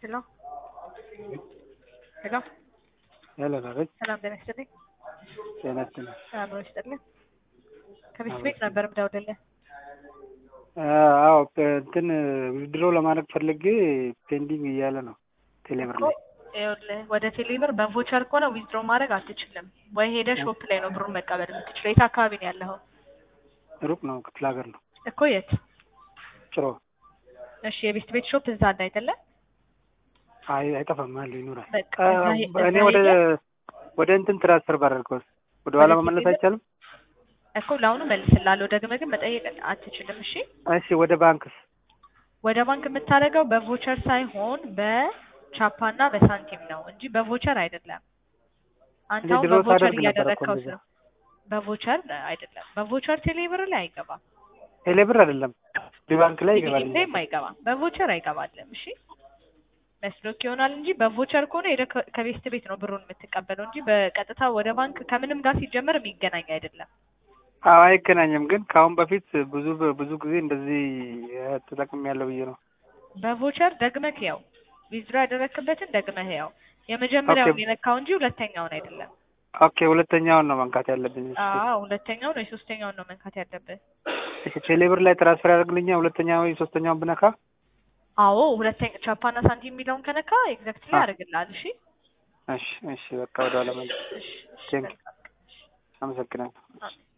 Hello? ሄሎ ሄሎ አቤት። ሰላም ጤና ይስጥልኝ። ጤና ይስጥልኝ። ሰላም ነው ይስጥልኝ። ከቤት ቤት ነበር የምደውልልህ። አዎ እንትን ዊዝድሮ ለማድረግ ፈልጌ ፔንዲንግ እያለ ነው ቴሌብር ላይ። ይኸውልህ ወደ ቴሌብር በቮቸር ከሆነ ዊዝድሮ ማድረግ አትችልም። ወይ ሄደህ ሾፕ ላይ ነው ብሩን መቀበል የምትችለው። የት አካባቢ ነው ያለኸው? ሩቅ ነው፣ ክፍለ ሀገር ነው። እኮ የት? ጭሮ። እሺ የቤት ቤት ሾፕ እዛ አለ አይደለ? አይ አይጠፋም፣ አለ ይኖራል። በቃ አ- እዛ ሄ- እኔ እዛ ወደ ሄደህ ወደ እንትን ትራንስፈር ባደርገውስ ወደ ኋላ ወደ መመለስ ቴሌብር? አይቻልም? እኮ ለአሁኑ መልስልሃለሁ። ደግመህ ግን መጠየቅ አትችልም። እሺ እሺ ወደ ባንክስ? ወደ ባንክ የምታደርገው በቮቸር ሳይሆን በቻፓና በሳንቲም ነው እንጂ በቮቸር አይደለም። አንተ እኔ አሁን ድሮ በቮቸር ሳደርግ ነበር እኮ እያደረግከው እንደዛ። ነው። በቮቸር አይደለም። በቮቸር ቴሌብር ላይ አይገባም። ቴሌብር አይደለም ባንክ ላይ ይገባል። ቴሌብርም አይገባም። በቮቸር አይገባልም። እሺ መስሎክ ይሆናል እንጂ በቮቸር ከሆነ ሄደህ ከ- ከቤት ቤት ነው ብሩን የምትቀበለው እንጂ በቀጥታ ወደ ባንክ ከምንም ጋር ሲጀመር የሚገናኝ አይደለም። አዎ አይገናኝም። ግን ከአሁን በፊት ብዙ ብዙ ጊዜ እንደዚህ ተጠቅም ያለው ብዬ ነው። በቮቸር ደግመህ ያው ዊዝድሮ ያደረክበትን ደግመህ ያው የመጀመሪያውን ኦኬ። የነካው እንጂ ሁለተኛውን አይደለም። ኦኬ ሁለተኛውን ነው መንካት ያለብኝ። እሺ አዎ ሁለተኛውን ወይ ሶስተኛውን ነው መንካት ያለብህ። እሺ ቴሌብር ላይ ትራንስፈር ያደርግልኛል ሁለተኛ ወይ ሶስተኛውን ብነካ? አዎ ሁለተኛ ቻፓና ሳንቲም የሚለውን ከነካ ኤግዛክትሊ አ- ያደርግልሃል። እሺ እሺ እሺ በቃ ወደ ኋላ መልስ። እሺ እሺ ቴንክ መልካም። አመሰግናለሁ። አሜን።